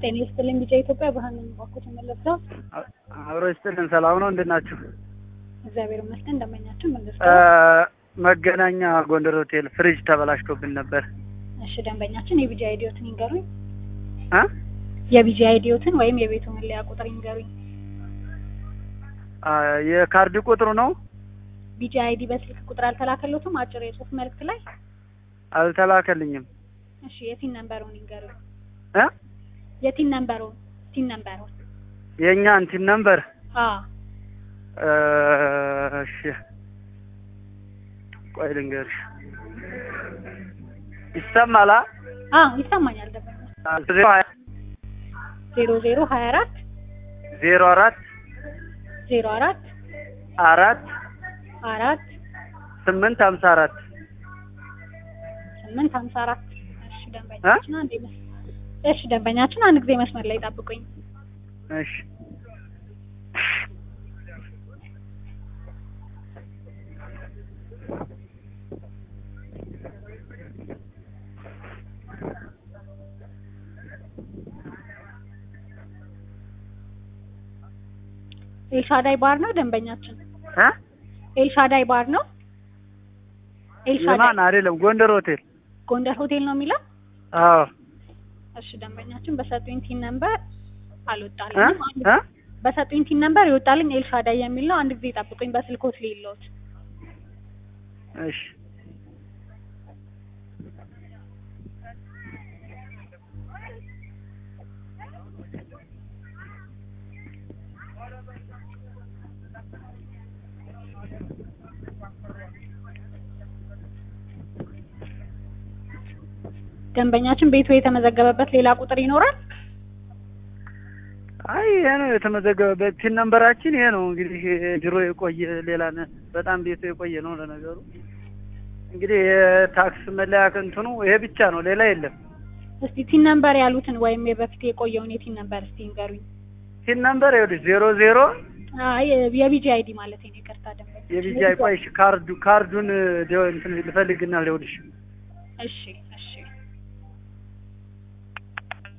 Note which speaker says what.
Speaker 1: ጤና ይስጥልኝ ቢጫ ኢትዮጵያ ብርሃን ነኝ። ባኮት መለስዳው
Speaker 2: አብሮ ይስጥልን። ሰላም ነው? እንዴት ናችሁ?
Speaker 1: እግዚአብሔር ይመስገን። እንደመኛችሁ
Speaker 2: እ
Speaker 1: መለስዳው።
Speaker 2: መገናኛ ጎንደር ሆቴል ፍሪጅ ተበላሽቶብን ነበር
Speaker 1: እሺ ደንበኛችን የቢጂ አይዲዮትን ይንገሩኝ።
Speaker 2: እ
Speaker 1: የቢጂ አይዲዮትን ወይም የቤቱ መለያ ቁጥር ይንገሩኝ።
Speaker 2: አ የካርድ ቁጥሩ ነው
Speaker 1: ቢጂ አይዲ በስልክ ቁጥር አልተላከሎትም? አጭር የጽሁፍ መልእክት ላይ
Speaker 2: አልተላከልኝም።
Speaker 1: እሺ የቲን ነምበሩን ይንገሩኝ።
Speaker 2: እ
Speaker 1: የቲን ነምበሩን ቲን ነምበሩን
Speaker 2: የእኛ እንትን ነምበር
Speaker 1: አ
Speaker 2: እ እሺ ቆይ ልንገርሽ። ይሰማላ
Speaker 1: አ ይሰማኛል። ደንበኛ ዜሮ ዜሮ ሀያ አራት
Speaker 2: ዜሮ አራት
Speaker 1: ዜሮ አራት
Speaker 2: አራት
Speaker 1: አራት
Speaker 2: ስምንት ሀምሳ አራት
Speaker 1: ስምንት ሀምሳ አራት እሺ ደንበኛችን አንዴ መስ እሺ ደንበኛችን አንድ ጊዜ መስመር ላይ ጠብቁኝ።
Speaker 2: እሺ
Speaker 1: ኤልሻዳይ ባር ነው ደንበኛችን።
Speaker 2: እ
Speaker 1: ኤልሻዳይ ባር ነው። ኤልሻዳይ
Speaker 2: የማን አይደለም፣ ጎንደር ሆቴል።
Speaker 1: ጎንደር ሆቴል ነው የሚለው።
Speaker 2: አዎ
Speaker 1: እሺ ደንበኛችን በሰጡኝ ቲን ነምበር
Speaker 2: እ
Speaker 1: አልወጣልኝም። አንድ-
Speaker 2: እ
Speaker 1: በሰጡኝ ቲን ነምበር ይወጣልኝ ኤልሻዳይ የሚል ነው። አንድ ጊዜ ጠብቁኝ፣ በስልኮት ሊሎት
Speaker 2: እሺ
Speaker 1: ደንበኛችን ቤቱ የተመዘገበበት ሌላ ቁጥር ይኖራል።
Speaker 2: አይ ይሄ ነው የተመዘገበበት ቲን ነምበራችን ይሄ ነው። እንግዲህ ድሮ የቆየ ሌላ ነ- በጣም ቤቱ የቆየ ነው። ለነገሩ እንግዲህ የታክስ መለያ እንትኑ ይሄ ብቻ ነው፣ ሌላ የለም።
Speaker 1: እስቲ ቲን ነምበር ያሉትን ወይም የበፊት የቆየውን የቲን ነምበር እስቲ ንገሩኝ።
Speaker 2: ቲን ነምበር ይኸውልሽ ዜሮ ዜሮ
Speaker 1: አይ የቢጂ አይዲ ማለት ነው። ይቅርታ ደንበኛ
Speaker 2: የቢጃይ ቆይሽ ካርዱ ካርዱን ደ- እንትን ልፈልግና ልውልሽ
Speaker 1: እሺ እሺ